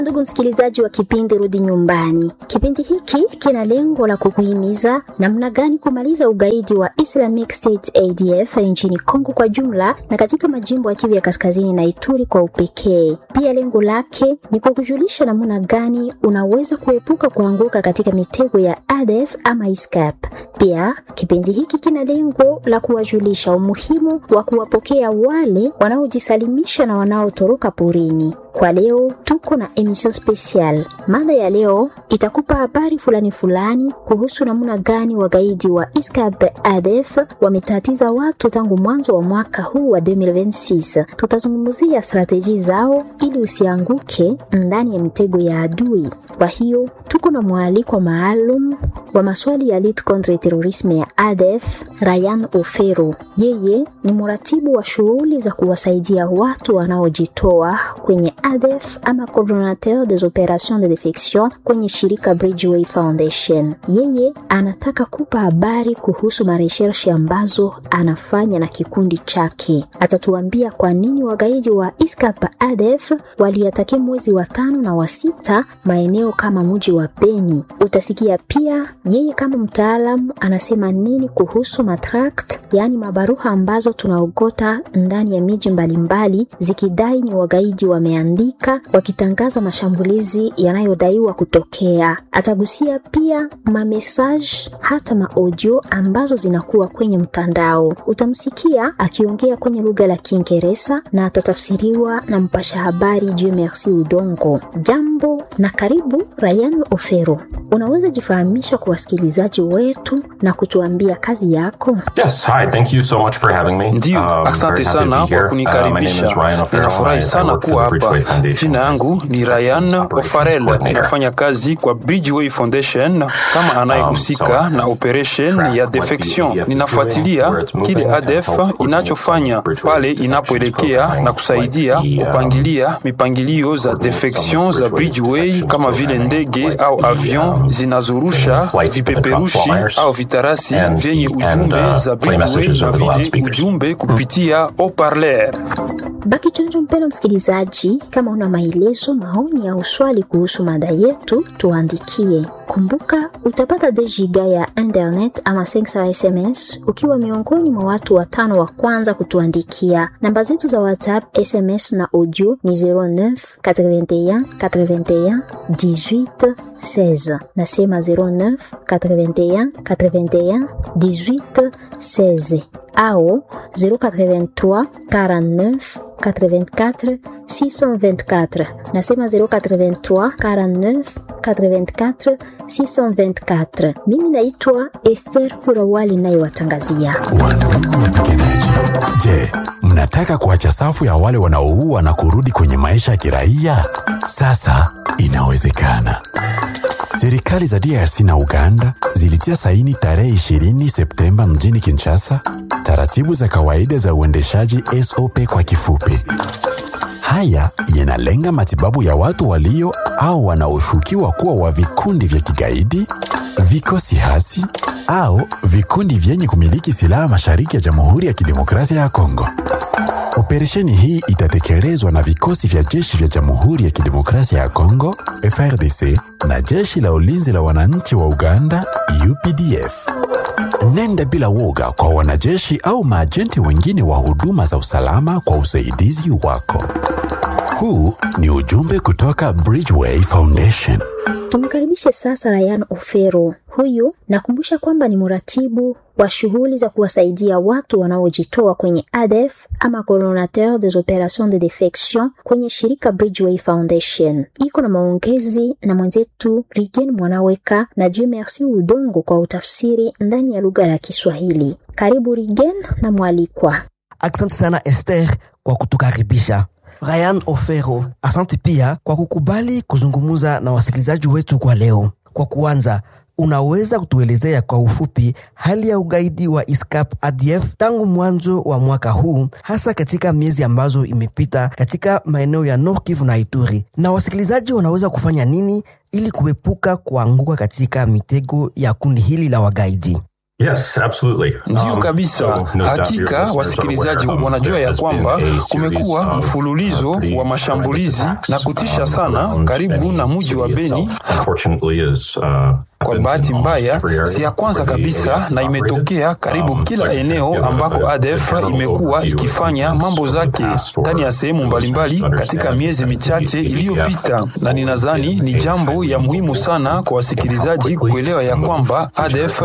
Ndugu msikilizaji wa kipindi Rudi Nyumbani, kipindi hiki kina lengo la kukuhimiza namna gani kumaliza ugaidi wa Islamic State ADF nchini Kongo kwa jumla na katika majimbo ya Kivu ya Kaskazini na Ituri kwa upekee. Pia lengo lake ni kukujulisha namna gani unaweza kuepuka kuanguka katika mitego ya ADF ama ISCAP. Pia kipindi hiki kina lengo la kuwajulisha umuhimu wa kuwapokea wale wanaojisalimisha na wanaotoroka porini. Kwa leo tuko na emission special. Mada ya leo itakupa habari fulani fulani kuhusu namna gani wagaidi wa ISCAP ADF wametatiza watu tangu mwanzo wa mwaka huu wa 2026. Tutazungumzia strateji zao ili usianguke ndani ya mitego ya adui. Kwa hiyo tuko na mwaliko maalum wa maswali ya lutte contre terrorisme ya ADF, Ryan Ofero. Yeye ni mratibu wa shughuli za kuwasaidia watu wanaojitoa kwenye ADF ama coordinateur des opérations de defection kwenye shirika Bridgeway Foundation. Yeye anataka kupa habari kuhusu mareshershi ambazo anafanya na kikundi chake. Atatuambia kwa nini wagaidi wa ISCAP ADF waliatakia mwezi wa tano na wa sita maeneo kama mji wa Beni. Utasikia pia yeye kama mtaalamu anasema nini kuhusu matract, yaani mabaruha ambazo tunaogota ndani ya miji mbalimbali zikidai ni wagaidi wameandika wakitangaza mashambulizi yanayodaiwa kutokea. Atagusia pia mamesaj hata maaudio ambazo zinakuwa kwenye mtandao. Utamsikia akiongea kwenye lugha la Kiingereza na atatafsiriwa na mpasha habari Dieu Merci Udongo. Jambo na karibu Ryan Ofero. Unaweza jifahamisha kwa wasikilizaji wetu na kutuambia kazi yako? Yes, hi, thank you so much for having me. Ndiyo, Um, asante very happy to sana be here. kwa Uh, my name is kunikaribisha. Ryan O'Farrell. Ninafurahi I- I sana work for kuwa the Bridgeway hapa. Foundation Jina yangu ni Ryan Operations O'Farrell, Coordinator. nafanya kazi kwa Bridgeway Foundation kama anayehusika Um, so na operation track ya what the defection. ADF is Ninafuatilia doing, where it's moving, kile and ADF help coordinate inachofanya some Bridgeway's pale defections inapoelekea program, na kusaidia like the, um, kupangilia mipangilio za coordinate some defection za Bridgeway's Bridgeway defections kama vile program, ndege like au the, avion um, zinazorusha flights that drop vipeperushi flyers au vitarasi and- vyenye and, ujumbe uh, za play Bridgeway messages na over the vile loudspeakers. ujumbe kupitia haut-parleur. Baki chonjo mpendo msikilizaji, kama una maelezo, maoni au swali kuhusu mada yetu, tuandikie. Kumbuka utapata de giga ya internet ama 500 SMS ukiwa miongoni mwa watu watano wa kwanza kutuandikia. Namba zetu za WhatsApp, SMS na audio ni 09 81 81 18 16. Nasema 09 81 81 18 16 au 083 49 84 624. Nasema 083 49 84 624. Mimi naitwa Esther Kurawali nayewatangazia. Wandugu wapiganaji, je, mnataka kuacha safu ya wale wanaoua na kurudi kwenye maisha ya kiraia? Sasa inawezekana. Serikali za DRC na Uganda zilitia saini tarehe 20 Septemba mjini Kinshasa taratibu za kawaida za uendeshaji SOP kwa kifupi. Haya yanalenga matibabu ya watu walio au wanaoshukiwa kuwa wa vikundi vya kigaidi, vikosi hasi au vikundi vyenye kumiliki silaha mashariki ya Jamhuri ya Kidemokrasia ya Kongo. Operesheni hii itatekelezwa na vikosi vya jeshi vya Jamhuri ya Kidemokrasia ya Kongo FRDC na jeshi la ulinzi la wananchi wa Uganda UPDF. Nenda bila woga kwa wanajeshi au maajenti wengine wa huduma za usalama kwa usaidizi wako. Huu ni ujumbe kutoka Bridgeway Foundation. Tumkaribishe sasa Ryan Ofero. Huyu nakumbusha kwamba ni mratibu wa shughuli za kuwasaidia watu wanaojitoa kwenye ADF ama coordinateur des opérations de defection kwenye shirika Bridgeway Foundation. Iko na maongezi na mwenzetu Rigen Mwanaweka na Dieu Merci Udongo kwa utafsiri ndani ya lugha la Kiswahili. Karibu Rigen na mwalikwa. Asante sana Esther kwa kutukaribisha. Ryan Ofero, asante pia kwa kukubali kuzungumza na wasikilizaji wetu kwa leo. Kwa kuanza, unaweza kutuelezea kwa ufupi hali ya ugaidi wa ISCAP ADF tangu mwanzo wa mwaka huu, hasa katika miezi ambazo imepita katika maeneo ya Nord Kivu na Ituri, na wasikilizaji wanaweza kufanya nini ili kuepuka kuanguka katika mitego ya kundi hili la wagaidi? Yes, absolutely. Ndiyo Um, kabisa. so no doubt your Hakika listeners are wasikilizaji aware, um, wanajua there ya has kwamba been a series kumekuwa of, mfululizo uh, pretty wa mashambulizi horrendous na attacks, kutisha um, sana around karibu Beni na mji wa city Beni. itself. Unfortunately is, uh, Kwa happens bahati in almost mbaya, every area si ya kwanza where the kabisa ADF na is imetokea operated. karibu Um, kila so I can eneo give ambako a- a ADF general imekuwa overview of ikifanya events mambo for the zake past or ndani ya sehemu for mbalimbali listeners to katika understand miezi that michache the ADF iliyopita, na ninadhani ni jambo ya muhimu sana kwa wasikilizaji kuelewa ya kwamba ADF